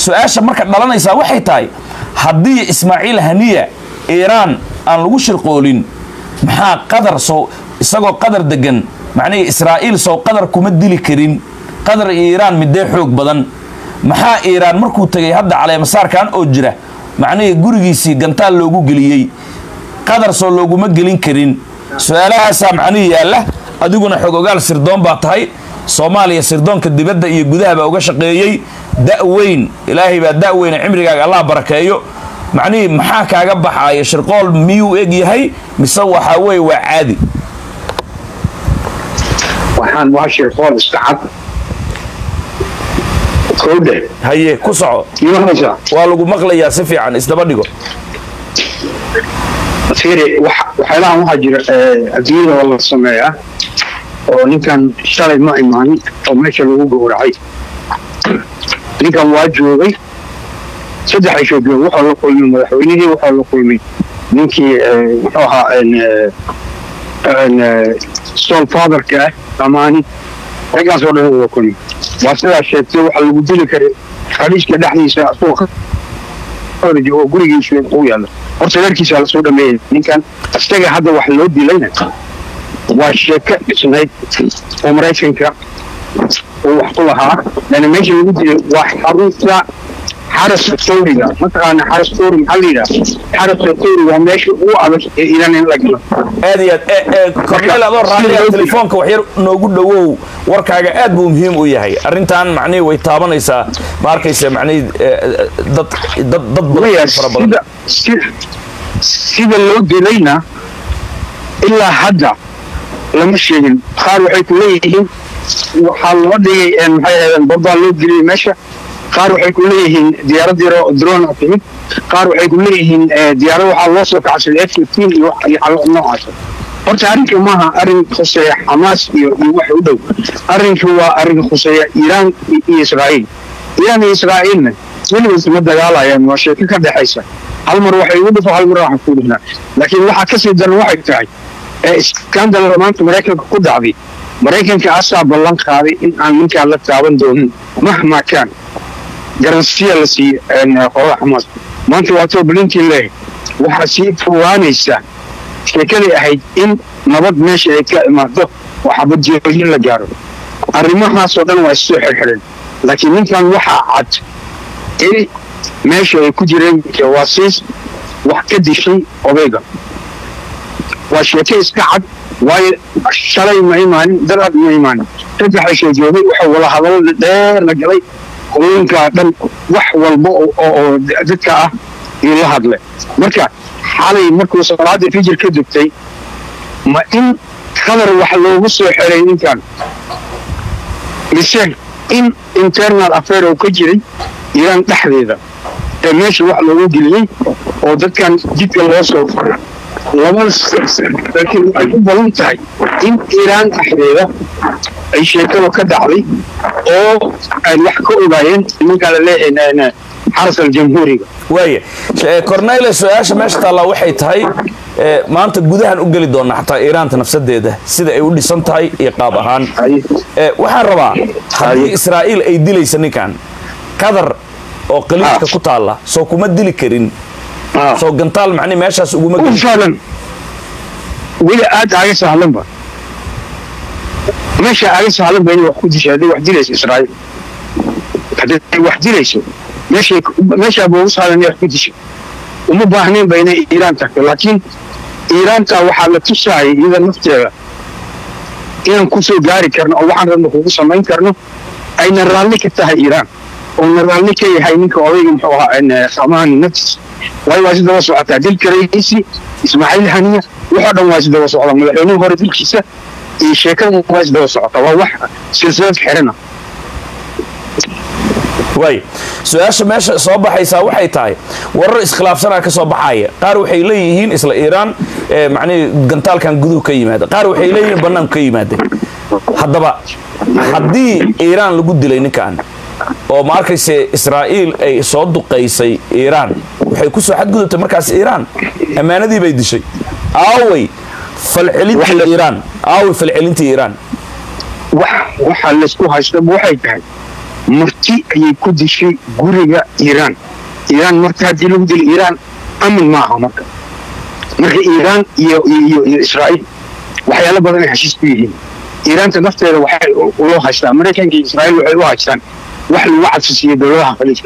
su-aasha marka dhalanaysaa waxay tahay haddii ismaaciil haniya iiraan aan lagu shirqoolin maxaa qadar sow isagoo qadar degan macnihii israa'iil sow qadar kuma dili karin qadar iyo iiraan midee xoog badan maxaa iiraan markuu tegay hadda caleemasaarkan oo jira macnihii gurigiisii gantaal loogu geliyey qadar soo looguma gelin karin su-aalahaasaa macnihii yaalla adiguna xog ogaal sirdoon baa tahay soomaaliya sirdoonka dibadda iyo gudaha baa uga shaqeeyey da-weyn ilaahay baa da-weyna cimrigaaga allah barakeeyo macnihii maxaa kaaga baxaaya shirqool miyuu eg yahay mise waxaa weeye waa caadi waxaan waa shirqool iska cad kowdhe haye ku soco imanaysaa waa lagu maqlayaa si fiican isdaba dhigo fiiri wax- waxyaalahan waxaa jira eh, adduunyada oo la sameeyaa oo ninkan shalay ma imaanin oo meesha lagu gowracay ninkan waa joogay saddex ay joogeen wuxuu la kulmay madaxweynihii wuxuu la kulmay ninkii eh, muxuu ahaa en, eh, en, eh, stone fatherka ah amaani raggaas oo dhan uu la kulmay waa sidaa sheegtay waxa lagu dili karay khaliijka dhexdiisa asagoo oo gurigiisa u yaalla horta reerkiisa la soo dhameeyay ninkan isaga hadda wax loo dilayna waa sheeko dhisnayd oo maraykanka uu wax ku lahaa lana meesha lagu dilay waa xarunta xaraska tawriga mataqaana xaras tawri maxaa la yidhaha xaraska tawri waa meesha ugu adag ee iran in la galo aad iyo aad e- e, korneel adoo raalliya telefoonka waxyar noogu dhowow warkaaga aad buu muhiim u yahay arrintan macnihii way taabanaysaa ma arkaysa macnihii e, e, dad dad dad maya badan fara badan sida si- sida loo dilayna ilaa hadda lama sheegin qaar waxay ku leeyihiin waxaa loo dhigay een, maxay ahaydeen babbaa loo geliyey meesha qaar waxay ku leeyihiin diyaarad yaro drone a timid qaar waxay ku leeyihiin eh, diyaarad waxaa loo soo kacsaday f fifteen iyo wax- iyo xalo noocaas horta arrinka maaha arrin khuseeya xamaas iyo iyo wax u dhow arrinka waa arrin khuseeya iiraan i- iyo israa'iil iiraan iyo israa'iilna weligood ma dagaalayaan waa sheeko ka dhexaysa hal mar waxay ugu dhufo hal mar waxa ku dhufnaa laakiin waxaa kasii daran waxay tahay ee iskandal maanta maraykanka ku dhacday maraykanka asaa ballan qaaday in aan ninkaan la taaban doonin mahmaa kaan garansiya la siiye qolada xamaas maanta waa too blinkin leeyahay waxaa sii fogaanaysa sheekadii ahayd in nabad meesha ay ka imaado oo xabadjeelin la gaaro arrimahaasoo dhan waa issoo xirxidheen laakiin ninkan waxaa cad in meesha ay ku jireen jawaasiis wax ka dishay odayga waa sheeke iska cad waayo shalay ma imaanin daraad ma imaanin saddexa soo joogay waxa wada hadalo dheer la galay qolooyinkaa dhan wax walba oo- oo oo dadka ah iyo la hadle marka xalay markuu salaada fijir ka dugtay ma in qadar wax loogu soo xeray ninkan mise in internal affair oo ka jiray iiraan dhexdeeda ee meesha wax loogu geliyey oo dadkan jidka loo soo faray labada laakiin waxay u badan tahay in iiraan dhexdeeda ay sheekada ka dhacday oo ay wax ka ogaayeen nimankaa la leeyahay xaras aljamhuuriga waaya Eh, cornele su-aasha meesha taallaa waxay tahay eh, maanta gudahan u geli doona xataa iiraanta nafsadeeda sida ay u dhisan tahay iyo qaab ahaan Eh, waxaan rabaa haddii israa'iil ay dilaysa ninkan qadar oo qaliidka ku taalla soo kuma dili karin Ah. soo gantaal macni meeshaas uguma u geli sahlan weli aad aaga sahlanba meesha aaga sahlan ba inay wax ku disha hadday wax dilayso israa'iil hadday wax dilayso meeshay meeshaaba ugu sahlan inay wax ku disha uma baahnayn ba inay iiraan tagto laakiin iiraanta waxaa la tusaayay iyada nafteeda inaan kusoo gaari karno oo waxaan rabno kugu samayn karno ayna raalli ka tahay iiraan oona raalli ka yahay ninka odayga muxuu ahaa samaani naftiis waayo waa si daba socotaa dilka rayiisi ismaaciil haniya waxoo dhan waa is daba socda madaxweynihii hore dilkiisa iyo sheekada waa is daba socota waa wax silsilad xirana waay su-aasha meesha soo baxaysaa waxay tahay warar iskhilaafsanaa ka soo baxaya qaar waxay leeyihiin isla iiraan eh, macnihii gantaalkan guduhu ka yimaada qaar waxay leeyihiin bannaanku ka yimaada haddaba haddii iiraan lagu dilay ninkan oo ma arkayse israa'iil ay soo duqaysay iiraan waxay ku soo xadgudubtay markaas iiraan ammaanadii bay dishay aaway falcelintii iiraan aaway falcelintii iiraan wax waxaa laysku haystaba waxay tahay marti ayay ku dishay guriga iiraan iiraan marka haddii lagu dilo iiraan amin maaha marka marka iiraan iyo iyo iyo israa'iil waxyaalo badan ay heshiis ku yihiin iiraanta nafteeda waxay uloo haystaan maraykanka iyo israa'iil waxay u haystaan wax lagu cadfisiiyo dowladaha khaliijka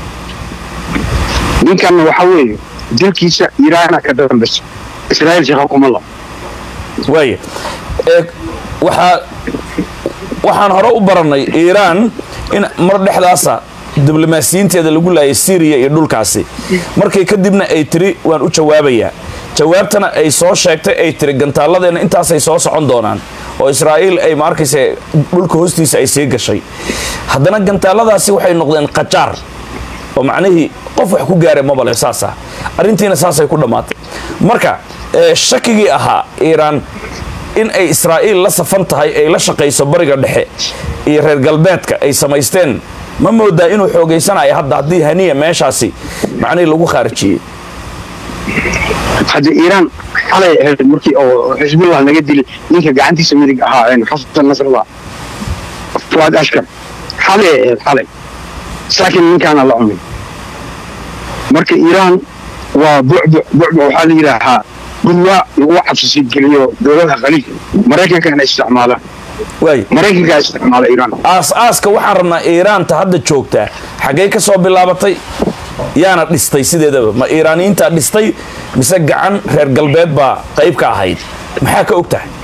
ninkanna waxa weeye dilkiisa iiraana ka dambaysa israa'iil shaqa kuma labo waaya ee waxaa waxaan hore u barannay iiraan in mar dhexdaasa diblomaasiyiinteeda lagu laayay syriya iyo dhulkaasi markii kadibna ay tiri waan u jawaabayaa jawaabtana ay soo sheegtay ay tiri gantaalladeena intaasay soo socon doonaan oo israa'iil ay ma arkaysa dhulka hoostiisa ay sii gashay haddana gantaaladaasi waxay noqdeen qajaar oo macnihii qof wax ku gaara mabale saasa arrintiina saasay ku dhammaatay marka ee shakigii ahaa iiraan in ay israa'iil la safan tahay ay la shaqayso bariga dhexe iyo reer galbeedka ay samaysteen ma moodaa inuu xoogaysanayo hadda haddii haniya meeshaasi macnihii lagu khaarijiyey hadda iiraan xalay ahayd markii oo xisbullah laga dilay ninka gacantiisa midig ahaa xasan nasrallah fuad ashkar xalay ahayd xalay saakin ninkaana la cunay marka iiraan waa bucbuc bucbuc waxaa la yidhaahaa gudwaa lagu cabsisi geliyo dowladaha khaliijka maraykankana isticmaalaan waay maraykankaa isticmaala iiraan aas-aaska waxaan rabnaa iiraanta hadda joogtaa xaggay ka soo bilaabatay yaana dhistay sideedaba ma iiraaniyiintaa dhistay mise gacan reer galbeed baa qayb ka ahayd maxaa ka og tahay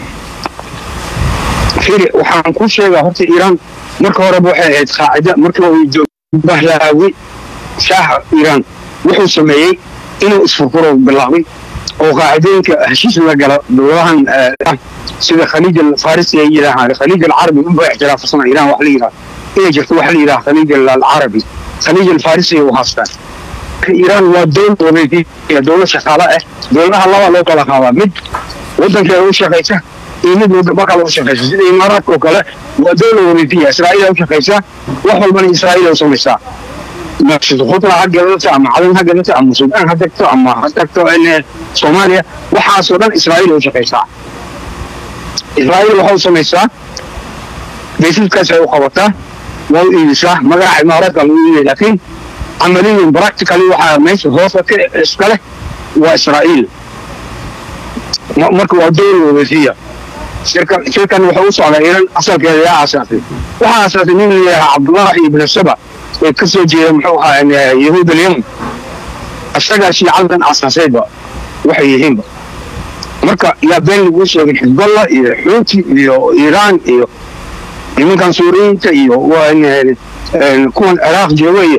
firi waxaan kuu sheegaa horta iiraan marka horeba waxay ahayd qaacida marka uu bahlaawi shaaxa iiraan wuxuu sameeyey inuu isfurfuro bilaabay oo qaacidooyinka heshiis la gala dowladahan eh, sida khaliij alfarisi ay yidhaahaan khaliij alcarabi unba ixtiraafsana iiraan wax la yidhaha inay jirto waxa la yidhaha khaliij alcarabi khaliij alfarisi u haastaan iiraan waa dowlad wareegiya dowlad shaqaale ah dowladaha laba loo kala qaadaa mid wadankeeda u shaqaysa iyo mid wadamo kale u shaqaysa sida imaaraadka oo kale waa dowlad wareegiya israa'iil u shaqaysa wax walbana israa'iil u samaysaa naqshad khudra ha gadato ama cadan ha gadato ama suudaan ha tagto ama ha tagto in soomaaliya waxaasoo dhan israa'iil u shaqaysaa israa'iil waxa u samaysaa baysadkaas ay u qabataa waa u iibisaa magaca imaaraadka lagu iibay laakiin عمليا براكتيكالي waxaa meesha hoosa ka iska leh waa israa'iil Ma- marka waa dowla wareegiya shirkan shirkan wuxuu u socdaa iran asalkeeda yaa aasaasay waxaa aasaasay nin la yidhaha cabdullahi ibn saba ee ka soo jeeda muxuu ahaa yahuud alyaman isagaa shiicadan aasaasayba waxay yihiinba marka yaa been laguu sheegay xisballah iyo xuuti iyo iiraan iyo nimankan suuriyiinta iyo waa in- in kuwan ciraaq jooga iyo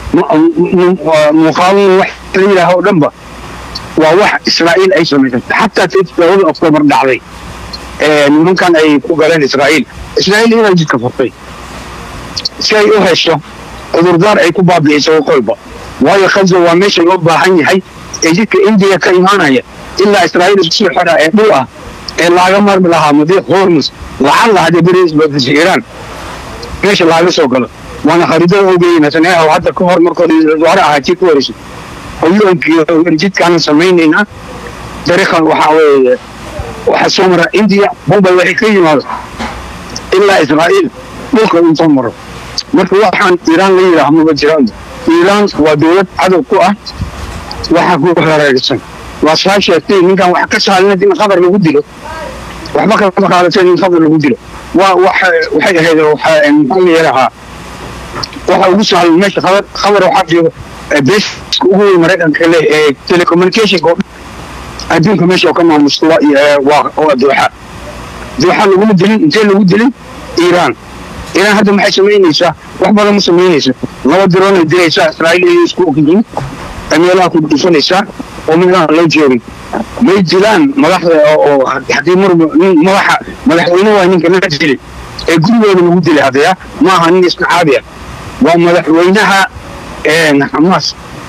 muqaawimin wax la yidhaaha oo dhanba waa wax israa'iil ay samaysatay xataa tii toddobada oktoobar dhacday ee nimankan ay ku galeen israa'iil israa'iil inay jidka furtay si ay u hesho cudurdaar ay ku baabi'iso waqooyiba waayo khaza waa meesha loo baahan yahay ee jidka indiya ka imaanaya ilaa israa'iil isku soo xidha ee dhul ah ee laaga marmi lahaa madiiq hormus lacag la hadee beri isbadashay iiraan meesha laaga soo galo waana khariidada ogeeyey netanyahu hadda ka hor markooda wasaare ahaa tii ku wareysay hoyoonkii jidkaana samaynaynaa dariiqan waxaa weeye waxaa soo mara indiya bombay waxay ka yimaado ilaa israa'iil dhulka inta maro marka waxaan iiraan la yidhaaha maba jiraan iiraan waa dowlad cadow ku ah waxaa ku hareeraysan waa saa sheegtay ninkan wax ka saalinad in khabar lagu dilo waxba kama qaadateen in khabar lagu dilo waa waxa- waxay ahayd waxaa maxaa la yidhaahaa waxa ugu sahlan meesha khabar khabar waxaa jooga beeska ugu weyn maraykanka leh ee telecommunicationka oo dhan adduunka meesha oo ka maamusta waa ee, waa waa dooxa dooxa laguma dilin intee lagu dilin iiraan iiraan hadda maxay samaynaysaa wax badan ma samaynaysa laba diroonay dilaysaa israa'iil iyo isku ogyihiin ee meelaha ku dhufanaysaa oo meelaha loo joogin may dilaan madaxda oo oo haddii mar nin madaxa madaxweyne waa ninka la dilay ee gurigooda lagu dilay haddaya ma aha nin iska caadi ah waa madaxweynaha een xamaas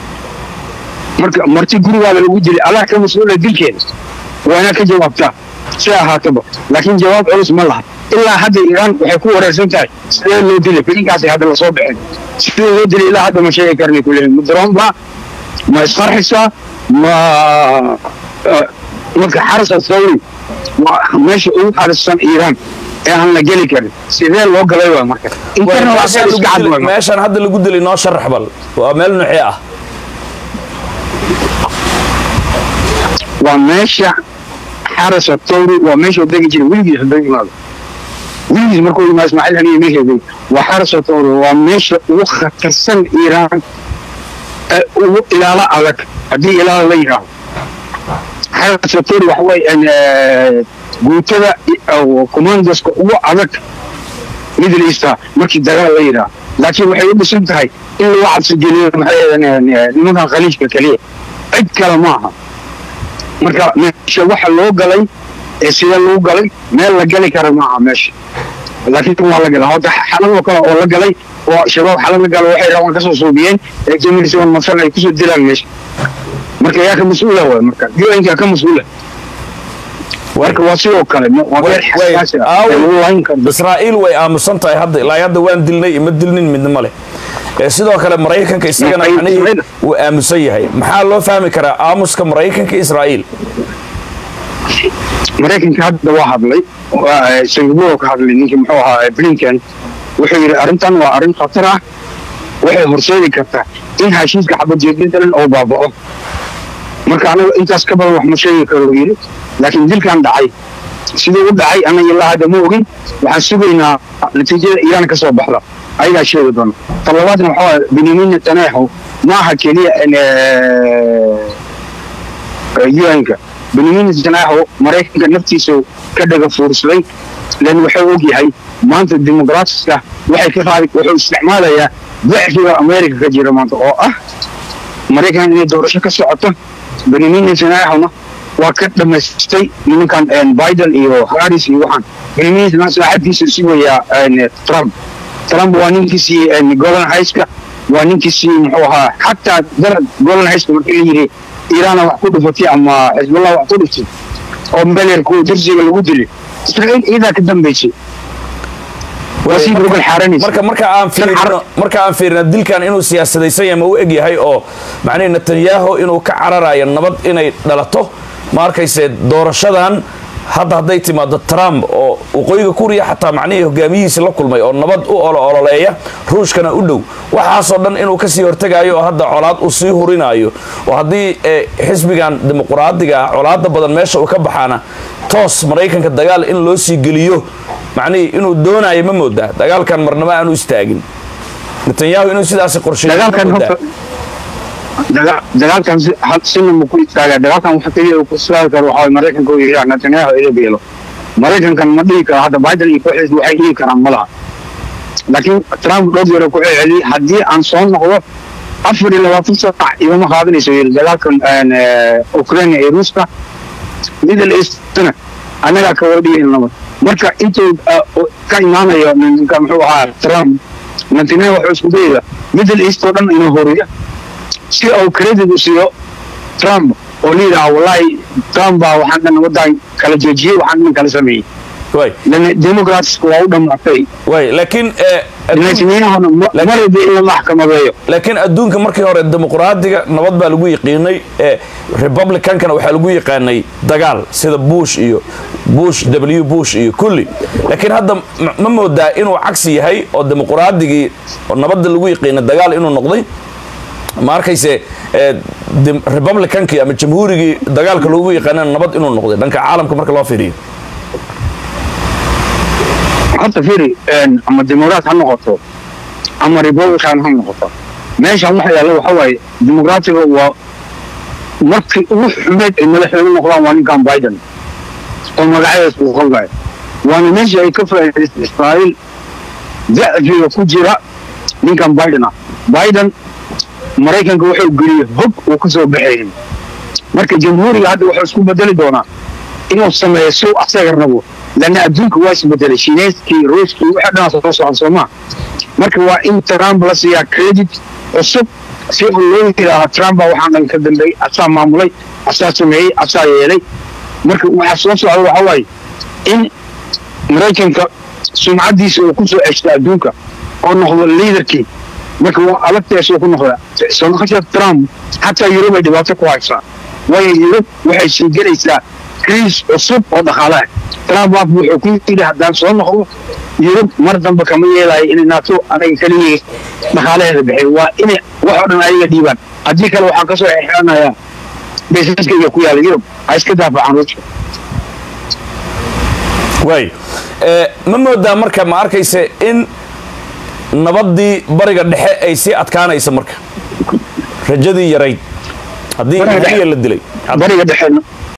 marka marti gurigaada lagu dilay allah ka mas-uula dilkeeda waa inaad ka jawaabtaa si ahaataba laakiin jawaab culus ma laha ilaa hadda iiraan waxay ku wareersan tahay sidee loo dilay filinkaasay hadda lasoo baxeen sidee loo dilay ilaa hadda ma sheegi karnay kuleeyihin ma daroon baa ma isqarxisaa ma eh, marka xaras athawri waa meesha ugu xarisan iiraan ee aan la geli karin sidee loo galay waa marka internal affairs iska cad waa marka. meeshaan hadda lagu dilay noo sharax bal waa meel nuucee ah waa meesha xarasa towri waa meesha degi jiray weligiis haduu yimaado weligiis markuu yimaado ismaaciil haniye meesheedii waa xarasa towri waa meesha ugu khatarsan iiraan ee ugu ilaalo adag haddii ilaalo la yidhaaho xarasa towri waxa weeye guutada oo commandoska ugu adag middle easta markii dagaal la yidhaaho laakiin waxay u dhisan tahay in lagu cabsi geliyo maxay ahaydeen nimankan khaliijka keliya cid kale ma aha marka meesha waxa loo galay ee sida loo galay meel la gali kara maaha meesha laakiin waa la galay hadda xaladoo kale oo la galay oo shabaab xalad la galo waxay rabaan kasoo suubiyeen ee jamil siwan masal ay kusoo dilaan meesha marka yaa ka mas-uula waay marka un-ka ka mas-uula marka waa sidoo kale waa meel xasaasi ah ee lagu layn karo israa'iil way aamusan tahay hadda ilaa hadda waan dilnay ima dilnin midna ma leh ee sidoo kale maraykanka isagana Maraykan- macnihii wuu aamusan yahay maxaa loo fahmi karaa aamuska maraykanka israa'iil maraykanka hadda waa hadlay waa, singapore ka hadlay ninkii muxuu ahaa blinken wuxuu yidhi arrintan waa arrin khatar ah waxay horseedi kartaa in heshiiska xabajeedintalan oo baaba'o marka anaga intaas ka badan wax ma sheegi karo uu yidhi laakiin dilkan dhacay siduu u dhacay anaga ilaa hadda ma ogin waxaan sugaynaa natiijada iiraan ka soo baxda ayagaa sheegi doona talabaadna waxaa waaye benyamin netanyahu ma aha keliya in, eh, un-ka benyamin netanyahu maraykanka naftiisa ka dhaga fuursaday lan wuxuu og yahay maanta dimuqraatiska waxay ka qaadi wuxuu isticmaalayaa dacfiga america ka jira maanta oo ah maraykan inay doorasho ka socoto benyamin netanyahuna waa ka dhamaystay nimankan een, biden iyo harris iyo waxaan benyamin netanyahu saaxiibkiisa sugayaa een, trump trump waa ninkii siiyey een, golden highska waa ninkii siiyey muxuu ahaa xataa dalad golden highska markii la yidhi iiraana wax ku dhufatay ama xisbullah wax ku dhuftay oo mbelerku darsiga lagu dilay israa'iil iyadaa ka dambaysay waa sii rogal xaaranaysa marka marka aan fiirino marka aan fiirino dilkan inuu siyaasadaysan yahay ma u eg yahay oo macnihi netanyahu inuu ka cararayo nabad inay dhalato ma arkayse doorashadan hadda hadday timaado trump oo waqooyiga kuriya xataa macnihii hogaamiyihiisi la kulmay oo nabad u olo ololeeya ruushkana u dhow waxaasoo dhan inuu kasii hortegaayo oo hadda colaad uu sii hurinayo oo haddii eh, xisbigan dimuqraadiga ah colaada badan meesha uu ka baxaana toos maraykanka dagaal in loo sii geliyo macnihii inuu doonayo ma moodaa dagaalkan marnaba aanu istaagin netanyahu inuu sidaasi qorsheeyo ma dagaalkan moodaa horta daga- dagaalkan si- had- sina ma ku istaagaa dagaalkan waxa keliya uu ku istaagi karo waxaa waye maraykanka uu yidhaha netanyahu ila beelo maraykankan ma dhihi karo hadda biden iyo kooxdiisa waxay dhihi karaan ma laha laakiin trump dhowr jeer ku celceliyey haddii aan soo noqdo afar iyo labaatan saac igama qaadanayso yidhi dagaalkan een, eh, ukraine iyo ruuska middle eastna annagaa ka wada dhigaynaba marka intuu uh, ka imaanayo ninka muxuu ahaa trump netanyahu wuxuu isku dayaya middle east oo dhan inuu horiyo si uu credit u siiyo trump oo la yidhaha wallahi trump baa waxaan dhan waddan kala joojiyey waxaan dhan kala sameeyey way lan democratska waa u dhammaatay way laakiin eh, adduun- netanyahuna ma- Laakiin- maraba in la maxkamadeeyo laakiin adduunka markii hore dimuqraadiga nabad baa lagu yiqiinay ee republicankana waxaa lagu yaqaanay dagaal sida bush iyo bush w bush iyo kulli laakiin hadda ma- ma moodaa inuu cagsi yahay oo dimuqraadigii oo nabadda lagu yiqiinay dagaal inuu noqday ma arkayse ee, dim- republicankii ama jamhuurigii dagaalka loogu yaqaanana nabad inuu noqday dhanka caalamka marka loo fiiriyo horta firi een, ama dimuqraat ha noqoto ama republican ha noqoto meeshan waxa yaalla waxa waaye dimuqraatiga waa markii ugu xumeed ay madaxweyne noqdaan waa ninkan biden oo magacadees uu qalbayo waana meeshii ay ka faa'iidaystay israa'iil dacfiga ku jira ninkan biden ah biden maraykanka wuxuu geliyey hog uu ka soo baxaynin marka jamhuuriga hadda wuxuu isku bedeli doonaa inuu sameeyo si uu asaga rabo lana adduunka waa isbedelay shiineyskii ruuskii waxa dhan soo socon soomaa marka waa in trump la siiyaa credit cusub si uu loo yidhaaha trump baa waxaan dhan ka dambeeyey asaa maamulay asaa sameeyey asaa yeelay marka waxaa soo socda waxa waaye in maraykanka sumcadiisa uu ku soo ceshto adduunka oo noqdo liidarkii marka waa adagteesuu ku noqda soo noqoshada trump xataa yurub ay dhibaato ku haysaa waayo yurub waxay sii gelaysaa kriis cusub oo dhaqaalaha trump waaf wuxuu ku yidhi haddaan soo noqdo yurub mar dambe kama yeelayo inay naato anaga keligii dhaqaalaheeda bixiyo waa inay wax oo dhan ayaga dhiibaan haddii kale waxaan kasoo xiranayaa baysaskayga ku yaala yurub ha iska daafacaan ruushka waay Eh, ma moodaa marka ma arkayse in nabaddii bariga dhexe ay sii adkaanayso marka rajadii yarayd haddii Bariga dhexe. haniya la dilay bariga dhexe